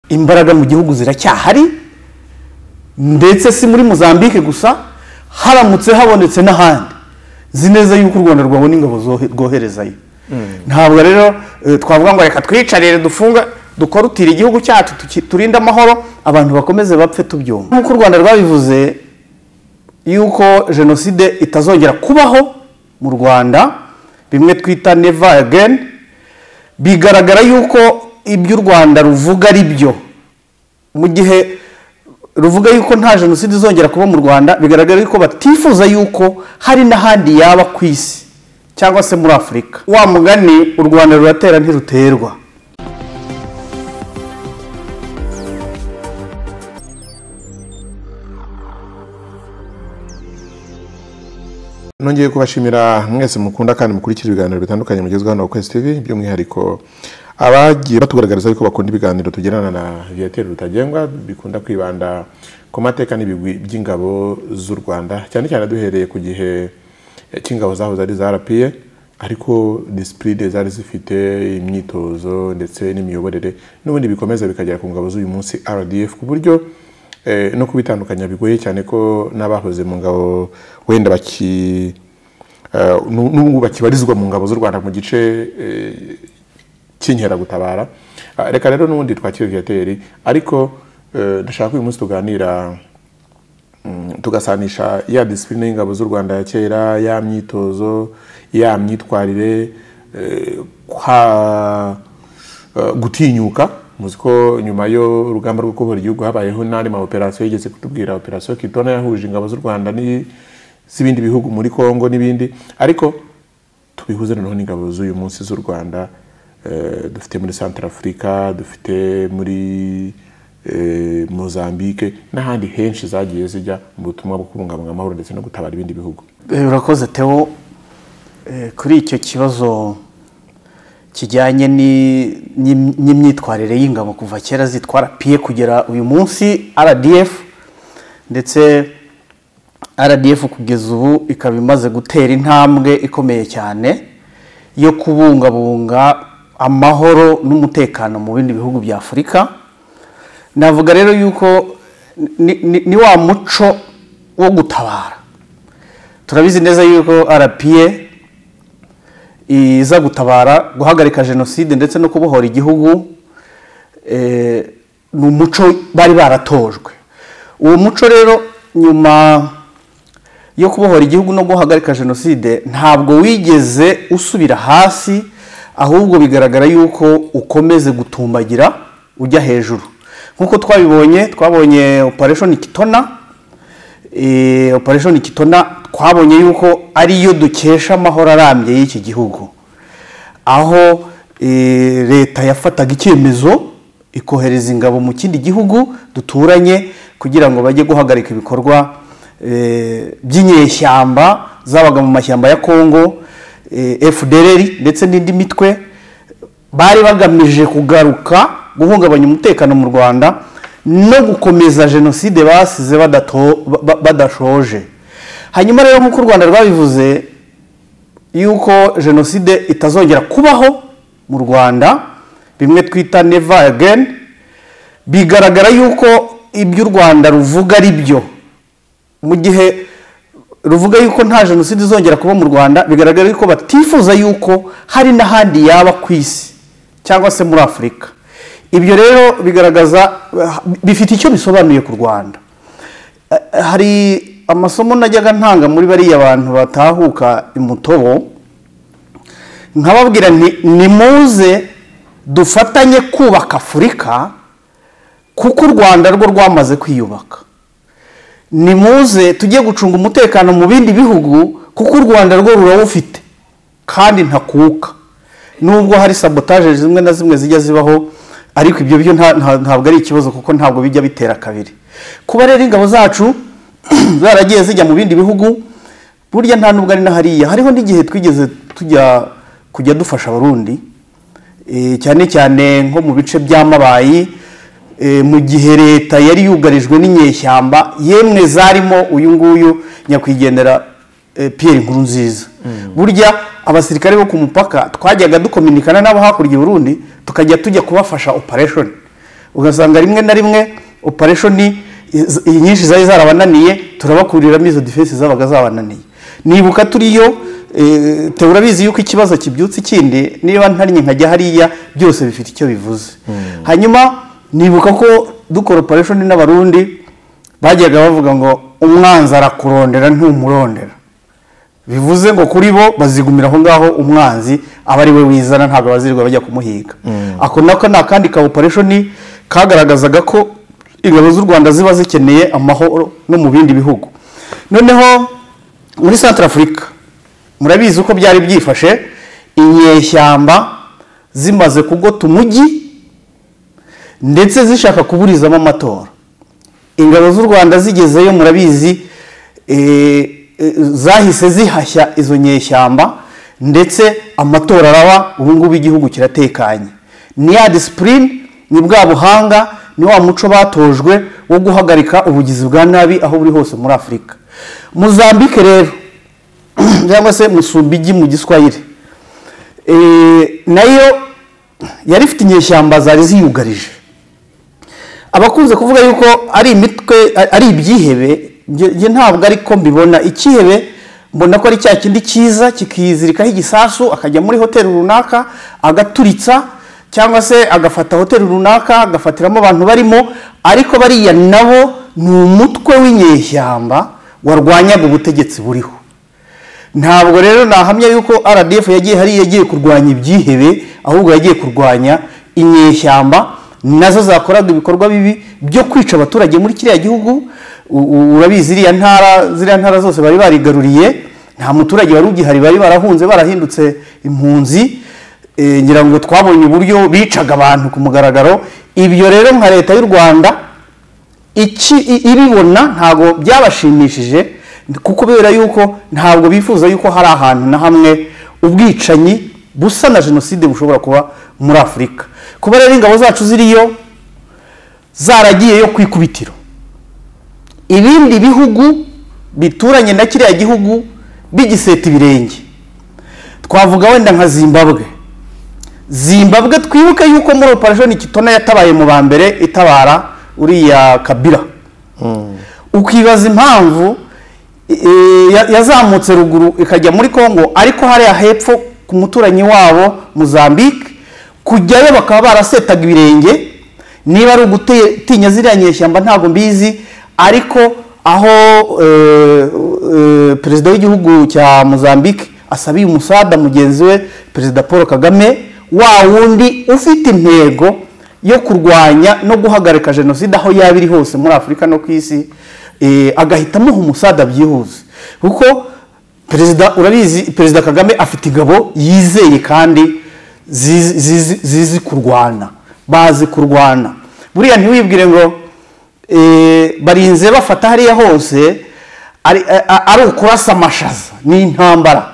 imbaraga mu gihugu ziracyahari ndetse si muri mozambique gusa haramutse habonetse n'ahandi nzi neza yuko u rwanda rwabona ingabo rwoherezayo ntabwo rero eh, twavuga ngo reka twiyicarire dufunga dukorutire igihugu cyacu tuki- turinde amahoro abantu bakomeze bapfe tubyumva nk'uko u rwanda rwabivuze yuko jenoside itazongera kubaho mu rwanda bimwe twita never again bigaragara yuko ibyo u rwanda ruvuga ari byo mu gihe ruvuga yuko nta jenoside izongera kuba mu rwanda bigaragara yuko batifuza yuko hari n'ahandi yaba ku isi cyangwa se muri afurika wa mugani u rwanda ruratera ntiruterwa nongeye kubashimira mwese mukunda kandi mukurikira ibiganiro bitandukanye mugezweho hano kwezi tv by'umwihariko abagiye batugaragariza yuko bakunda ibiganiro tugirana na viateur rutagengwa bikunda kwibanda ku mateka n'ibigwi by'ingabo z'u rwanda cyane cyane duhereye ku gihe cy'ingabo zahoze ari za rapiye ariko disipurine zari zifite imyitozo ndetse n'imiyoborere n'ubundi bikomeza bikagera ku ngabo z'uyu munsi rdf ku buryo Eh, no kubitandukanya bigoye cyane ko n'abahoze mu ngabo wenda baki eh, nu- n'ubu bakibarizwa mu ngabo z'u rwanda mu gice eh, cy'inkeragutabara Ah, reka rero n'ubundi twakire viateri ariko eh, ndashaka ko uyu munsi tuganira mm, tugasanisha ya disipurine y'ingabo z'u rwanda ya kera ya myitozo ya myitwarire eh, kwa eh, gutinyuka muzi ko nyuma yo urugamba rwo kubohora igihugu habayeho n'andi ma operasiyo yigeze kutubwira operasiyo kitona yahuje ingabo z'u rwanda ni- z'ibindi bihugu muri kongo n'ibindi ariko tubihuze noneho n'ingabo z'uyu munsi z'u rwanda eh, dufite muri centre africa dufite muri eh, mozambique n'ahandi henshi zagiye zijya mu butumwa bwo kubungabunga amahoro ndetse no gutabara ibindi bihugu Eh, urakoze teo Eh, kuri icyo kibazo kijyanye ni- n'im- n'imyitwarire y'ingabo kuva kera zitwara piye kugera uyu munsi rdf ndetse rdf kugeza ubu ikaba imaze gutera intambwe ikomeye cyane yo kubungabunga amahoro n'umutekano mu bindi bihugu bya afurika navuga rero yuko ni, ni, ni wa muco wo gutabara turabizi neza yuko rpa iza gutabara guhagarika jenoside ndetse no kubohora igihugu eh, ni umuco bari baratojwe uwo muco rero nyuma yo kubohora igihugu no guhagarika jenoside ntabwo wigeze usubira hasi ahubwo bigaragara yuko ukomeze gutumbagira ujya hejuru nk'uko twabibonye twabonye operation kitona eh, operation kitona twabonye yuko ariyo dukesha amahoro arambye y'iki gihugu aho eh, leta yafataga icyemezo ikohereza ingabo mu kindi gihugu duturanye kugira ngo bajye guhagarika ibikorwa eh, by'inyeshyamba zabaga mu mashyamba ya kongo eh, fdr ndetse n'indi mitwe bari bagamije kugaruka guhungabanya umutekano mu rwanda no gukomeza jenoside basize badato- ba- ba- badashoje hanyuma rero nk'uko u rwanda rwabivuze yuko jenoside itazongera kubaho mu rwanda bimwe twita never again bigaragara yuko ibyo u rwanda ruvuga ari byo mu gihe ruvuga yuko nta jenoside izongera kuba mu rwanda bigaragara yuko batifuza yuko hari n'ahandi yaba ku isi cyangwa se muri afurika ibyo rero bigaragaza bifite icyo bisobanuye ku rwanda Eh, hari amasomo najyaga ntanga muri bariya bantu batahuka imutobo nkababwira nti nimuze dufatanye kubaka afurika kuko u rwanda rwo rwamaze kwiyubaka nimuze tujye gucunga umutekano mu bindi bihugu kuko u rwanda rwo rurawufite kandi ntakuka nubwo hari sabotaje zimwe na zimwe zijya zibaho ariko ibyo byo nta- nta- ntabwo ari ikibazo kuko ntabwo bijya bitera kabiri kuba rero ingabo zacu zaragiye zijya mu bindi bihugu burya nta nubwo ari na hariya hariho n'igihe twigeze tujya kujya dufasha abarundi Eh, cyane cyane nko mu bice by'amabayi eh, mu gihe leta yari yugarijwe n'inyeshyamba yemwe zarimo uyu nguyu nyakwigendera eh, Pierre Nkurunziza burya abasirikare bo ku mupaka twajyaga dukominikana n'abo hakurya i Burundi tukajya tujya kubafasha operation ugasanga rimwe na rimwe opereshoni nyinshi zari zarabananiye turabakuriramo izo defense zabaga zabananiye nibuka turiyo te urabizi yuko ikibazo kibyutse ikindi niba ntariye nkajya hariya byose bifite icyo bivuze hanyuma nibuka ko dukora opereshoni n'abarundi bajyaga bavuga ngo umwanzi arakurondera ntumurondera bivuze ngo kuri bo bazigumira aho ngaho umwanzi aba ari we wizana ntabwo abazirirwa bajya kumuhiga ako nako ni akandi ka opereshoni kagaragazaga ko ingabo z'u rwanda ziba zikeneye amahoro no mu bindi bihugu noneho muri santara afurika murabizi uko byari byifashe inyeshyamba zimaze kugota umujyi ndetse zishaka kuburizamo amatora ingabo z'u rwanda zigezeyo murabizi zahise zihashya izo nyeshyamba ndetse amatora araba ubungubu igihugu kiratekanye ni ya disipurine ni bwa buhanga ni wa muco batojwe wo guhagarika ubugizi bwa nabi aho buri hose muri afurika muzambike rero cyangwa se musumbigi mu giswahili nayo yari ifite inyeshyamba zari ziyugarije abakunze kuvuga yuko ari imitwe ari ibyihebe njye ntabwo ariko mbibona ikihebe mbona ko ari cya kindi cyiza kikizirikaho igisasu akajya muri hoteli runaka agaturitsa cyangwa se agafata hoteli runaka agafatiramo abantu barimo ariko bariya nabo ni umutwe w'inyeshyamba warwanyaga ubutegetsi buriho ntabwo rero nahamya yuko rdf yagiye hariya yagiye kurwanya ibyihebe ahubwo yagiye kurwanya inyeshyamba nazo zakoraga ibikorwa bibi byo kwica abaturage muri kiriya gihugu urabizi iriya ntara ziriya ntara zose bari barigaruriye nta muturage wari ugihari bari barahunze barahindutse impunzi ngira ngo twabonye uburyo bicaga abantu ku mugaragaro ibyo rero nka leta y'u rwanda ibibona ntabwo byabashimishije kubera yuko ntabwo bifuza yuko hari ahantu na hamwe ubwicanyi busa na jenoside bushobora kuba muri afurika kuba rero ingabo zacu ziriyo zaragiyeyo ku ikubitiro ibindi bihugu bituranye na kiriya gihugu bigiseta ibirenge twavuga wenda nka zimbabwe zimbabwe twibuke yuko muri operashoni kitona yatabaye mu ba mbere itabara uriya kabira ukibaza impamvu yazamutse ruguru ikajya muri congo ariko hariya hepfo ku muturanyi wabo muzambike kujyayo bakaba barasetaga ibirenge niba ari ugutinya ziriya nyeshyamba ntabwo mbizi ariko aho perezida w'igihugu cya muzambike asabiye umusada mugenzi we perezida paul kagame wa wundi ufite intego yo kurwanya no guhagarika jenoside aho yaba iri hose muri afurika no ku isi agahita amuha umusada byihuse kuko perezida urabizi perezida kagame afite ingabo yizeye kandi zizi kurwana bazi kurwana buriya ntiwibwire ngo barinze bafata hariya hose ari ukurasa amashaza ni intambara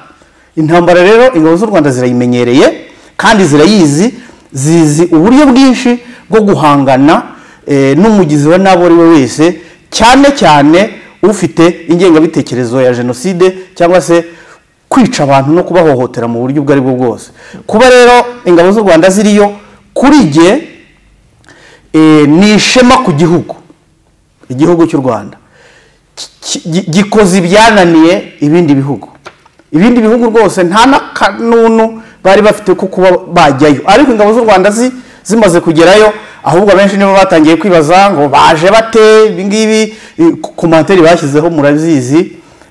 intambara rero ingabo z'u rwanda zirayimenyereye kandi zirayizi zizi uburyo bwinshi bwo guhangana n'umugizi wa nabi ari we wese cyane cyane ufite ingengabitekerezo ya jenoside cyangwa se kwica abantu no kubahohotera mu buryo ubwo ari bwo bwose kuba rero ingabo z'u rwanda ziriyo kuri jye ni ishema ku gihugu igihugu cy'u rwanda gikoze ibyananiye ibindi bihugu ibindi bihugu rwose nta n'akanunu bari bafite ko kuba bajyayo ariko ingabo z'u rwanda zimaze kugerayo ahubwo abenshi nibo batangiye kwibaza ngo baje bate ibingibi komantere bashyizeho murabizi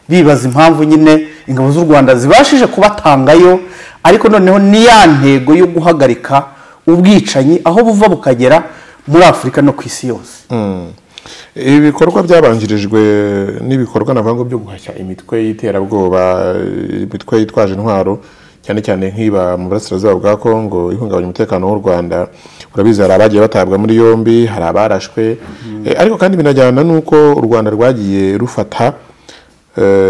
bibaza impamvu nyine ingabo z'u rwanda zibashije kubatangayo ariko noneho ni ya ntego yo guhagarika ubwicanyi aho buva bukagera muri afurika no ku isi yose ibikorwa byabanjirijwe n'ibikorwa navuga ngo byo guhashya imitwe y'iterabwoba imitwe yitwaje intwaro cyane cyane nk'iba mu burasirazuba bwa kongo ihungabanya umutekano w'u rwanda urabizi hari abagiye batabwa muri yombi hari abarashwe ariko kandi binajyana n'uko u rwanda rwagiye rufata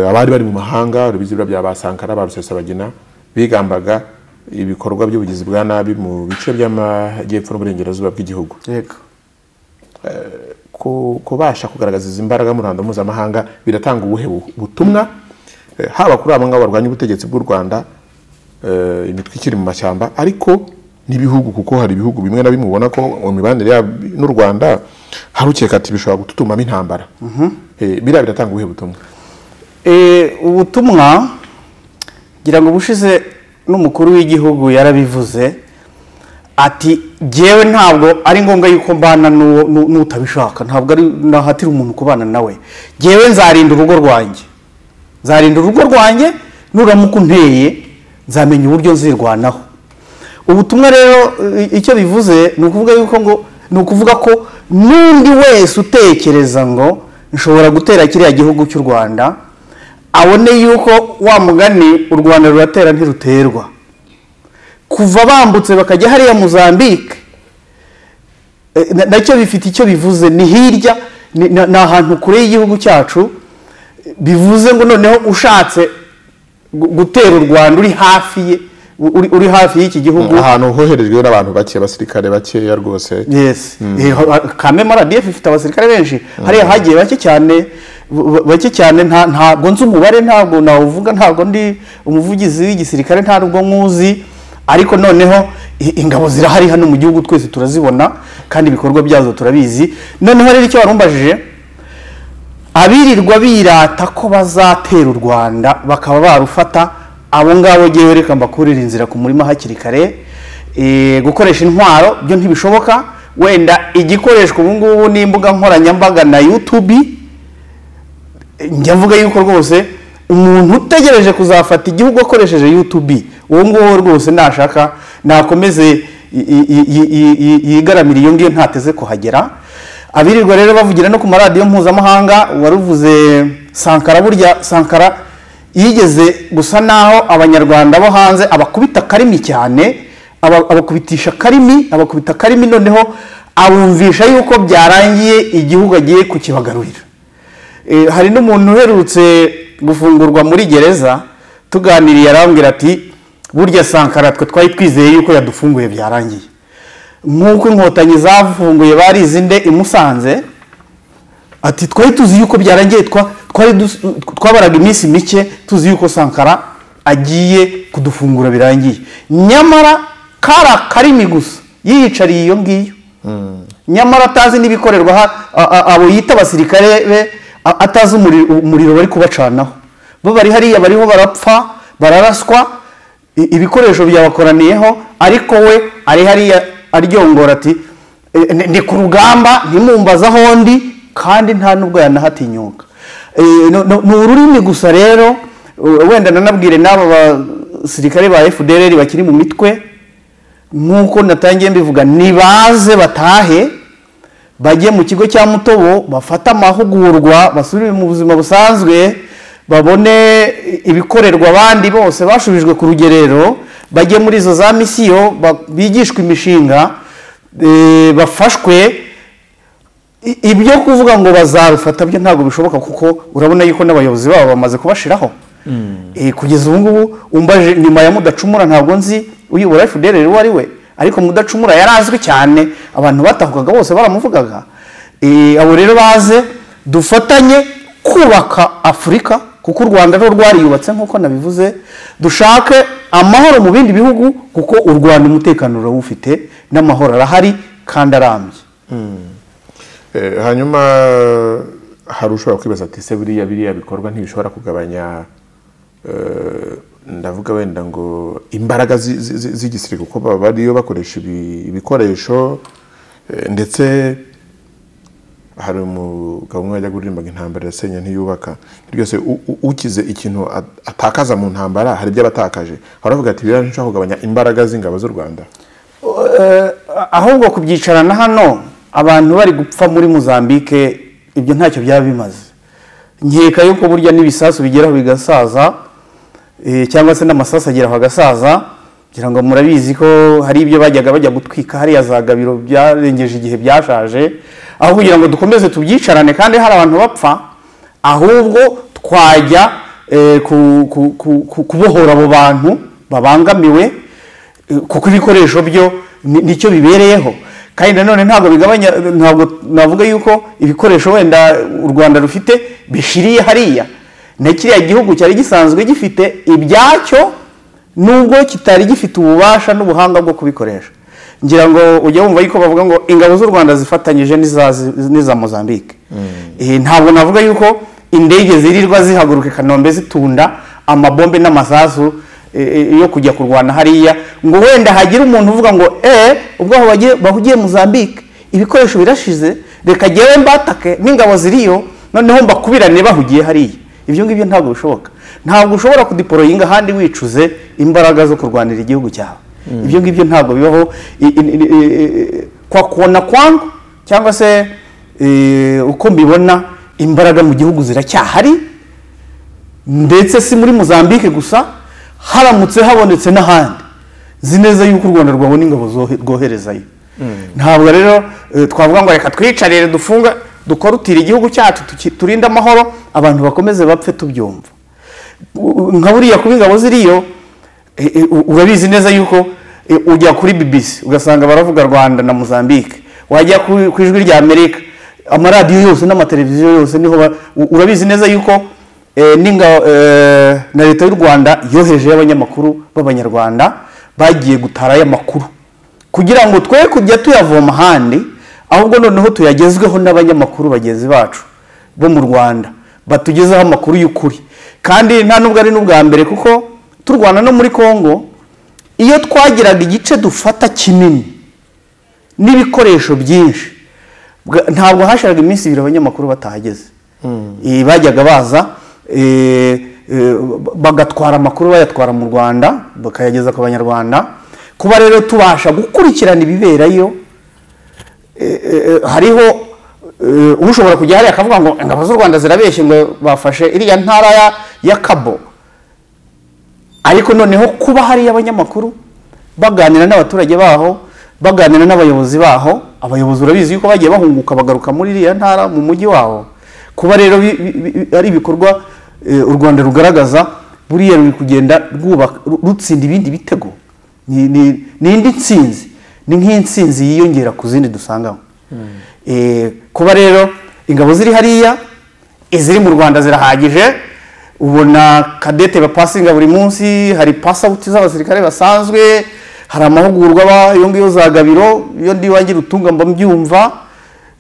abari bari mu mahanga urabizi bya ba sankara ba rusesabagina bigambaga ibikorwa by'ubugizi bwa nabi mu bice by'amajyepfo n'uburengerazuba bw'igihugu kubasha kugaragaza izi mbaraga mu ruhando mpuzamahanga biratanga ubuhe butumwa haba kuri abo ngabo barwanya ubutegetsi bw'u rwanda imitwe ikiri mu mashyamba ariko n'ibihugu kuko hari ibihugu bimwe na bimwe ubona ko mu mibanire yabo n'u rwanda hari ukeka ati bishobora gututumamo intambara Eh, biriya biratanga ubuhe butumwa Eh, ubutumwa ngira ngo ubushize n'umukuru w'igihugu yarabivuze ati jyewe ntabwo ari ngombwa yuko mbana n'uwo- n'u- n'utabishaka ntabwo ari nahatira umuntu kubana nawe jyewe nzarinda urugo rwanjye nzarinda urugo rwanjye nuramuka unteye nzamenya uburyo nzirwanaho ubutumwa rero i- icyo bivuze ni ukuvuga yuko ngo ni ukuvuga ko n'undi wese utekereza ngo nshobora gutera kiriya gihugu cy'u rwanda abone yuko wa mugani u rwanda ruratera ntiruterwa kuva bambutse bakajya hariya muzambike eh, na- nacyo bifite icyo bivuze ni hirya ni ni- ni ahantu kure y'igihugu cyacu bivuze ngo noneho ushatse gu- gutera u rwanda uri hafi ye uri, uri hafi y'iki gihugu ahantu hoherejwe n'abantu bake abasirikare bakeya rwose yes Eh, ho- ha- kamema radf ifite abasirikare benshi hariya hagiye bake cyane b- bake cyane nta- ntabwo nzi umubare ntabwo nawuvuga ntabwo ndi umuvugizi w'igisirikare ntabwo nkuzi ariko noneho i- ingabo zirahari hano mu gihugu twese turazibona kandi ibikorwa byazo turabizi noneho rero icyo warumbajije abirirwa birata ko bazatera u rwanda bakaba barufata abo ngabo ngewe reka mbakurira inzira ku murima hakiri kare Eh, gukoresha intwaro byo ntibishoboka wenda igikoreshwa ubu ngubu ni imbuga nkoranyambaga na youtube Eh, njya mvuga yuko rwose umuntu utegereje kuzafata igihugu akoresheje youtube uwo nguwo rwose nashaka nakomeze i- i- i- i- i- yigaramire iyo ngiyo ntateze kuhagera abirirwa rero bavugira no ku maradiyo mpuzamahanga waruvuze sankara burya sankara yigeze gusa naho abanyarwanda bo hanze abakubita karimi cyane aba- abakubitisha karimi abakubita karimi noneho abumvisha yuko byarangiye igihugu agiye kukibagarurira Eh, hari n'umuntu uherutse gufungurwa muri gereza tuganiriye arambwira ati burya sankara twe twari twizeye yuko yadufunguye byarangiye nk'uko inkotanyi zafunguye barizi nde i musanze ati twari tuzi yuko byarangiye twa- twari dus- twabaraga iminsi mike tuzi yuko sankara agiye kudufungura birangiye nyamara kari akarimi gusa yiyicariye iyo ngiyo nyamara atazi n'ibikorerwa aha- a- a- abo yita abasirikare be a- atazi umuri- umuriro bari kubacanaho bo bari hariya bariho barapfa bararaswa i- ibikoresho byabakoraniyeho ariko we ari hariya aryongora ati "Eh, ndi- ndi ku rugamba ntimumbaze aho ndi kandi nta nubwo yanahatinyuka Eh, no- no- ni ururimi gusa rero eh, wenda nanabwire n'aba basirikare ba fdr bakiri mu mitwe nk'uko natangiye mbivuga nibaze batahe bajye mu kigo cya mutobo bafate amahugurwa basubire mu buzima busanzwe babone ibikorerwa abandi bose bashubijwe ku rugerero bajye muri izo za misiyo ba- bigishwe imishinga eh, bafashwe I- ibyo kuvuga ngo bazarufata byo ntabwo bishoboka kuko urabona yuko n'abayobozi babo bamaze kubashiraho Eh, kugeza ubu ngubu umbaje nyuma ya mudacumura ntabwo nzi uyobora fdr uwo ari we ariko mudacumura yarazwi cyane abantu batahukaga bose baramuvugaga Eh, abo rero baze dufatanye kubaka afurika kuko u rwanda rwo rwariyubatse nk'uko nabivuze dushake amahoro mu bindi bihugu kuko u rwanda umutekano urawufite n'amahoro arahari kandi arambye Eh, hanyuma hari ushobora kwibaza ati se buriya biriya bikorwa ntibishobora kugabanya eh, ndavuga wenda ngo imbaraga zi- zi- zi- z'igisirikare kuko baba bariyo bakoresha ibi- ibikoresho eh, ndetse hari umugabo umwe wajya kuririmba ngo intambara yasenye ntiyubaka ryose u- u- ukize ikintu at- atakaza mu ntambara hari ibyo aba atakaje baravuga ati biriya ntishobora kugabanya imbaraga z'ingabo z'u rwanda Eh, ahubwo kubyicarana hano abantu bari gupfa muri muzambike ibyo ntacyo byaba bimaze nkeka yuko burya n'ibisasu bigeraho bigasaza eh, cyangwa se n'amasasu ageraho agasaza ngira ngo murabizi ko hari ibyo bajyaga bajya gutwika hariya za gabiro byarengeje igihe byashaje aho kugira ngo dukomeze tubyicarane kandi hari abantu bapfa ahubwo twajya eh, ku- ku- ku- ku- kubohora abo bantu babangamiwe eh, kuko ibikoresho byo ni- nicyo bibereyeho kandi nanone ntabwo bigabanya ntabwo navuga yuko ibikoresho wenda u rwanda rufite bishiriye hariya na kiriya gihugu cyari gisanzwe gifite ibyacyo nubwo kitari gifite ububasha n'ubuhanga bwo kubikoresha ngira ngo ujya wumva yuko bavuga ngo ingabo z'u rwanda zifatanyije n'iza n'iza mozambique Eh, ntabwo navuga yuko indege zirirwa zihaguruka i kanombe zitunda amabombe n'amasasu eh, eh, yo kujya kurwana hariya ngo wenda hagire umuntu uvuga ngo eee ubwo aho bagiye- bahugiye mozambique ibikoresho birashize reka jyewe mbatake n'ingabo ziriyo noneho mbakubirane bahugiye hariya ibyo ngibyo ntabwo bishoboka ntabwo ushobora kudiporoyinga ahandi wicuze imbaraga zo kurwanira igihugu cyawe ibyo ngibyo ntabwo bibaho I- i- i- i- i- kwa kona kwangu cyangwa se eh, uko mbibona imbaraga mu gihugu ziracyahari ndetse si muri mozambique gusa haramutse habonetse n'ahandi nzi neza yuko u rwanda rwabona ingabo zohe- rwoherezayo ntabwo rero eh, twavuga ngo reka twicarire dufunga dukorutire igihugu cyacu tuki- turinde amahoro abantu bakomeze bapfe tubyumva U- u- nka buriya kuba ingabo ziriyo eh, eh, u- urabizi neza yuko eh, ujya kuri bbc ugasanga baravuga rwanda na mozambique wajya ku ku ijwi rya amerika amaradiyo yose n'amateleviziyo yose niho ba- u- urabizi neza yuko Eh, n'ingabo eh, na leta y'u rwanda yoherejeyo abanyamakuru b'abanyarwanda bagiye gutarayo amakuru kugira ngo twe kujya tuyavoma ahandi ahubwo noneho tuyagezweho n'abanyamakuru bagenzi bacu bo mu rwanda batugezeho amakuru y'ukuri kandi nta nubwo ari n'ubwa mbere kuko turwana no muri congo iyo twagiraga igice dufata kinini n'ibikoresho byinshi Bwa- ntabwo hashiraga iminsi ibiri abanyamakuru batahageze Eh, bajyaga baza eh, eh, bagatwara amakuru bayatwara mu rwanda bakayageza ku banyarwanda kuba rero tubasha gukurikirana ibiberayo eh, eh, hariho eh, ushobora kujya hariya akavuga ngo ingabo z'u rwanda zirabeshye ngo bafashe iriya ntara ya- ya kabo ariko noneho kuba hariyo abanyamakuru baganira n'abaturage baho baganira n'abayobozi baho abayobozi urabizi yuko bagiye bahunguka bagaruka muri iriya ntara mu mujyi wabo kuba rero bi- bi- bi- ari ibikorwa eh, u rwanda rugaragaza buriya ruri kugenda rwubaka- ru- rutsinda ibindi bitego ni ni- ni indi nsinzi ni nk'insinzi yiyongera ku zindi dusangamo Eh, kuba rero ingabo ziri hariya iziri mu rwanda zirahagije ubona kadete bapasinga buri munsi hari pasawuti z'abasirikare basanzwe hari amahugurwa ba iyo ngiyo za gabiro iyo ndi iwanjye rutunga mba mbyumva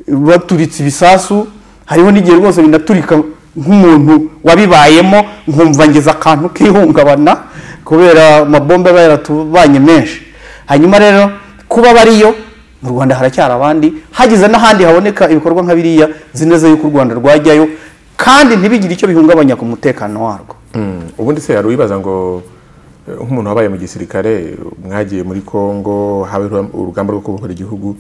baturitse ibisasu hariho n'igihe rwose binaturika nk'umuntu wabibayemo nkumva ngeze akantu k'ihungabana kubera amabombe aba yaratubanye menshi hanyuma rero kuba bariyo mu rwanda haracyari abandi hagize n'ahandi haboneka ibikorwa nka biriya nzi neza yuko u rwanda rwajyayo kandi ntibigire icyo bihungabanya ku mutekano warwo Mm, ubundi se hari uwibaza ngo eh, nk'umuntu wabaye mu gisirikare mwagiye muri congo habe urugamba rwo kubohora igihugu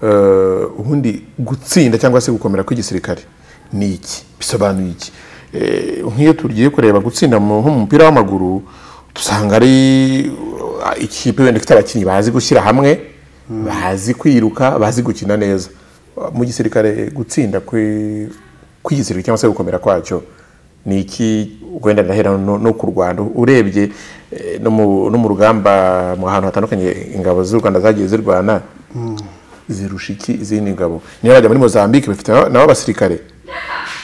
eh, ubundi gutsinda cyangwa se gukomera kw'igisirikare ni iki bisobanuye iki Eh, nk'iyo tugiye kureba gutsinda mu- nko mu mupira w'amaguru dusanga ari uh, ikipe wenda ifite abakinnyi bazi gushyira hamwe bazi kwiruka bazi gukina neza mu gisirikare gutsinda kwi- kw'igisirikare cyangwa se gukomera kwacyo ni iki wenda ndahera no no ku rwanda urebye eh, no mu no mu rugamba mu hantu hatandukanye ingabo z'u rwanda zagiye zirwana zirusha iki izindi ngabo niyo bajya muri mozambique bafite na- nabo abasirikare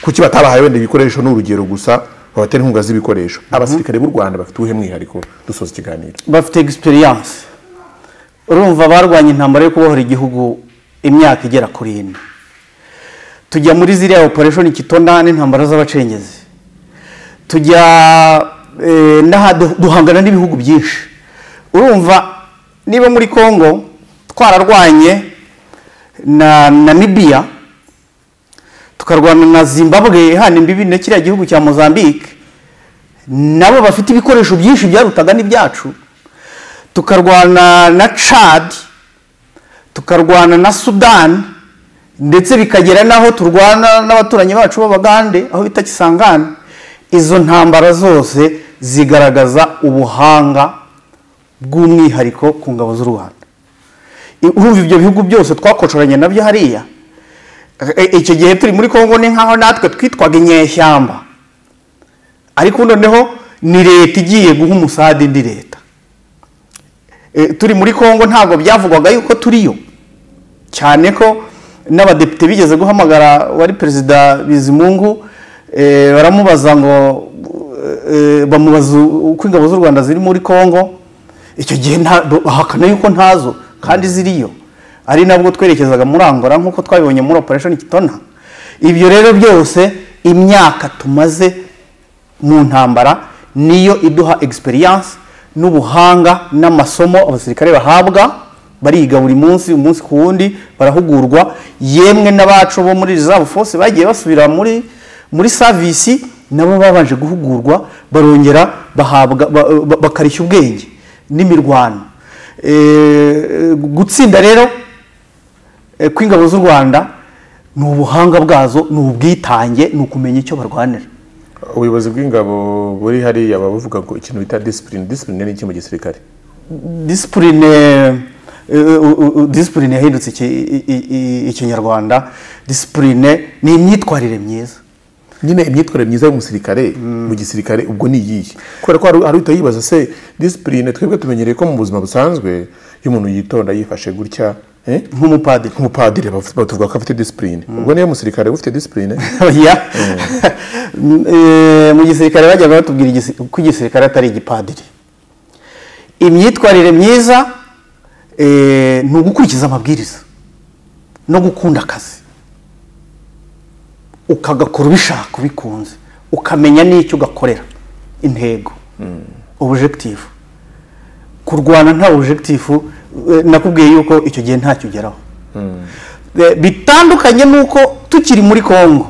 kuki batabahaye wenda ibikoresho ni urugero gusa babatera inkunga z'ibikoresho abasirikare b'u rwanda bafite uwuhe mwihariko dusoza ikiganiro bafite egisperiyanse urumva barwanya intambara yo kubohora igihugu imyaka igera kuri ine tujya muri ziriya opereshoni kitona n'intambara z'abacengezi tujya eh, n'aha- duhangana n'ibihugu byinshi urumva niba muri congo twararwanye na namibiya tukarwana na zimbabwe hano imbibi na kiriya gihugu cya mozambique nabo bafite ibikoresho byinshi byarutaga n'ibyacu tukarwana na cad tukarwana na sudani ndetse bikagera n'aho turwana n'abaturanyi bacu b'abagande aho bita kisangani izo ntambara zose zigaragaza ubuhanga bw'umwihariko ku ngabo z'u rwanda I- urumva ibyo bihugu byose twakocoranye nabyo hariya E- e- icyo gihe turi muri kongo ni nk'aho natwe twitwaga inyeshyamba ariko noneho ni leta igiye guha umusade indi leta E, turi muri congo ntabwo byavugwaga yuko turiyo cyane ko n'abadepite bigeze guhamagara wari perezida bizimungu e, baramubaza ngo e, bamubaza uko ingabo z'u rwanda ziri muri congo icyo gihe nta- ahakana yuko ntazo kandi ziriyo ari nabwo twerekezaga muri angola nk'uko twabibonye muri operesheni kitona ibyo rero byose imyaka tumaze mu ntambara niyo iduha egisperiyanse n'ubuhanga n'amasomo abasirikare bahabwa bariga buri munsi umunsi ku wundi barahugurwa yemwe n'abacu bo muri reserve force bagiye basubira muri muri savisi nabo babanje guhugurwa barongera bahabwa ba- ba- bakarishya ubwenge n'imirwano Eh, gutsinda rero eh, kw'ingabo z'u rwanda ni ubuhanga bwazo ni ubwitange ni ukumenya icyo barwanira ubuyobozi bw'ingabo buri hariya baba bavuga ngo ikintu bita disipurine disipurine ni iki mu gisirikare disipurine disipurine yahindutse iki- i- i- i- ikinyarwanda disipurine ni imyitwarire myiza nyine imyitwarire myiza y'umusirikare mu gisirikare ubwo ni iyihe kubera ko hari hari uhita yibaza se disipurine twebwe tumenyereye ko mu buzima busanzwe iyo umuntu yitonda yifashe gutya eh, nk'umupadiri nk'umupadiri baf- batuvuga ko afite disipurine ubwo niyo musirikare uba ufite disipurine Oya. Eh, mu gisirikare bajyaga batubwira igisi- ko igisirikare atari igipadiri imyitwarire myiza eh, ni ugukurikiza amabwiriza no gukunda akazi ukagakora ubishaka ubikunze ukamenya n'icyo ugakorera intego objective kurwana nta objective eh, nakubwiye yuko icyo gihe ntacyo ugeraho Eh, bitandukanye n'uko tukiri muri congo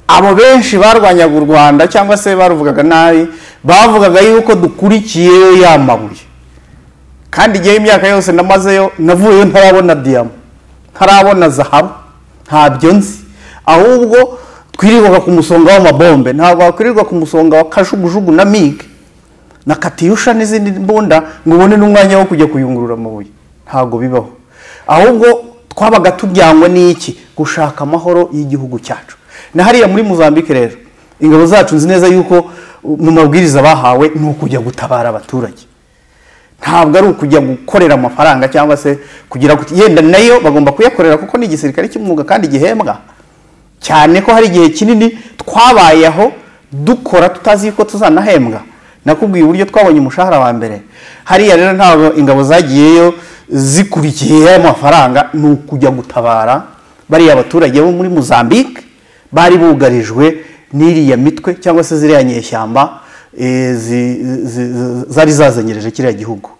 abo benshi barwanyaga u rwanda cyangwa se baruvugaga nabi bavugaga yuko dukurikiye ya mabuye kandi igihe imyaka yose namazeyo navuyeyo ntarabona diyama ntarabona zahabu ntabyo nzi ahubwo twirirwaga ku musonga w'amabombe ntabwo wakwirirwa ku musonga wa kajugujugu na mige na katiyusha n'izindi mbunda ngo ubone n'umwanya wo kujya kuyungurura amabuye ntabwo bibaho ahubwo twabaga tubyangwa n'iki gushaka amahoro y'igihugu cyacu na hariya muri muzambike rero ingabo zacu nzi neza yuko uh, mu mabwiriza bahawe ni ukujya gutabara abaturage ntabwo ari ukujya gukorera amafaranga cyangwa se kugira guti yenda nayo bagomba kuyakorera kuko ni igisirikare cy'umwuga kandi gihembwa cyane ko hari igihe kinini twabayeho dukora tutazi yuko tuzanahembwa nakubwiye uburyo twabonye umushahara wa mbere hariya rero ntabwo ingabo zagiyeyo zikurikiye ya mafaranga ni ukujya gutabara bariya abaturage bo muri mozambique bari bugarijwe n'iriya mitwe cyangwa se ziriya nyeshyamba eh, zi- zi- zi- zari zazenyereje kiriya gihugu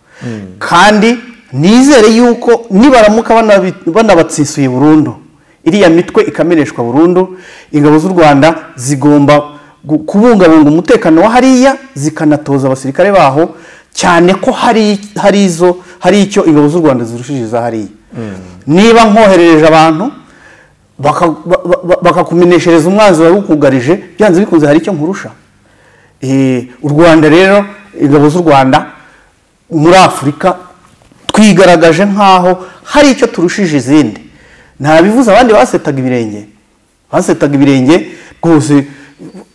kandi nizere yuko nibaramuka banabi- banabatsisuye burundu iriya mitwe ikameneshwa burundu ingabo z'u rwanda zigomba gu- kubungabunga umutekano wa hariya zikanatoza abasirikare baho cyane ko hari hari izo hari icyo ingabo z'u rwanda zirushije iza hariya niba nkoherereje abantu baka- ba- ba- bakakumeneshereza umwanzi wawe ukugarije byanze bikunze hari icyo nkurusha Eh, u rwanda rero ingabo z'u rwanda muri afurika twigaragaje nk'aho hari icyo turushije izindi nta bivuze abandi basetaga ibirenge basetaga ibirenge rwose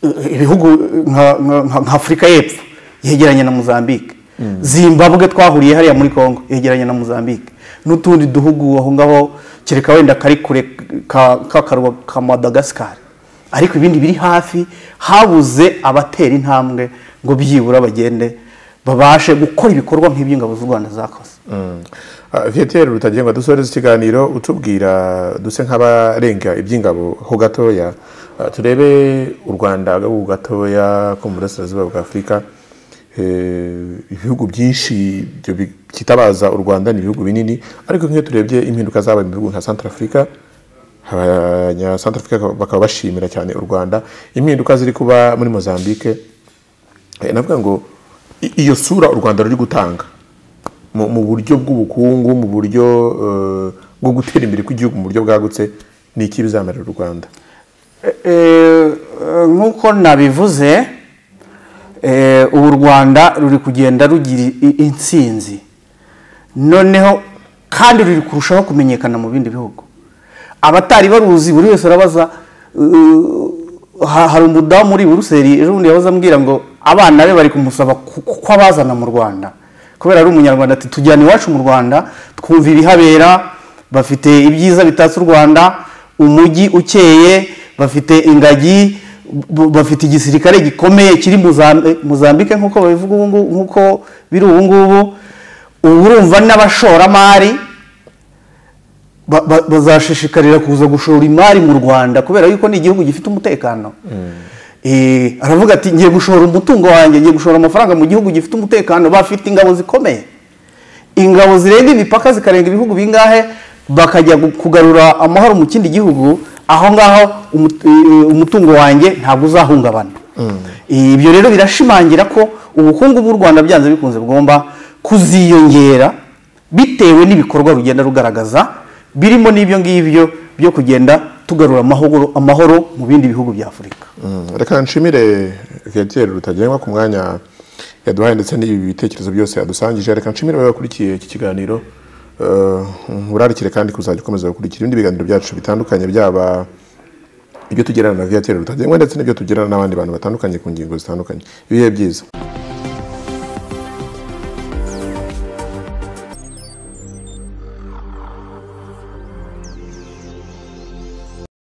eh, ibihugu nka- nka nka afurika y'epfo yegeranye na mozambique zimbabwe twahuriye hariya muri congo yegeranye na mozambique n'utundi duhugu aho ngaho kereka wenda kari kure ka- k'akarwa ka madagascar ariko ibindi biri hafi habuze abatera intambwe ngo byibura bagende babashe gukora ibikorwa nk'iby'ingabo z'u rwanda zakoze vieteri rutagengwa dusoreza ikiganiro utubwira duse nk'abarenga iby'ingabo ho gatoya Ah, turebe u rwanda ho gatoya ko mu burasirazuba bwa afurika Eh, ibihugu byinshi ibyo bi- byitabaza u rwanda ni ibihugu binini ariko nk'iyo turebye impinduka zabaye mu bihugu nka central africa abanya central africa bakaba bashimira cyane u rwanda impinduka ziri kuba muri mozambique Eh, navuga ngo i- iyo sura u rwanda ruri gutanga mu mu buryo bw'ubukungu mu buryo eh, bwo gutera imbere kw'igihugu mu buryo bwagutse ni iki bizamarira u rwanda Eh, nk'uko nabivuze eh, ubu u rwanda ruri kugenda rugira i- intsinzi noneho kandi ruri kurushaho kumenyekana mu bindi bihugu abatari baruzi buri wese arabaza eh, ha- hari umudamu uri i buruseli ejo bundi yahoze ambwira ngo abana be bari kumusaba ku- ko abazana mu rwanda kubera ari umunyarwanda ati tujyana iwacu mu rwanda twumva ibihabera bafite ibyiza bitatse u rwanda umujyi ukeye bafite ingagi b- bafite igisirikare gikomeye kiri muzambike nk'uko babivuga ubu ngubu nk'uko biri ubu ngubu ubu urumva n'abashoramari ba- ba- bazashishikarira kuza gushora imari mu rwanda kubera yuko ni igihugu gifite umutekano Eh, aravuga ati ngiye gushora umutungo wanjye ngiye gushora amafaranga mu gihugu gifite umutekano bafite ingabo zikomeye ingabo zirenga imipaka zikarenga ibihugu bingahe bakajya gu- kugarura amahoro mu kindi gihugu aho ngaho umu- eh, umutungo wanjye ntabwo uzahungabana Eh, ibyo rero birashimangira ko ubukungu bw'u rwanda byanze bikunze bugomba kuziyongera bitewe n'ibikorwa rugenda rugaragaza birimo n'ibyo ngibyo byo kugenda tugarura amahoro, amahoro mu bindi bihugu bya afurika Mm, reka nshimire viateur rutagengwa ku mwanya yaduhaye ndetse n'ibi bitekerezo byose yadusangije reka nshimire abaye bakurikiye iki kiganiro Eh, urarikire kandi kuzajya ukomeza gukurikira ibindi biganiro byacu bitandukanye byaba ibyo tugirana na viateur rutagengwa ndetse n'ibyo tugirana n'abandi bantu batandukanye ku ngingo zitandukanye ibihe byiza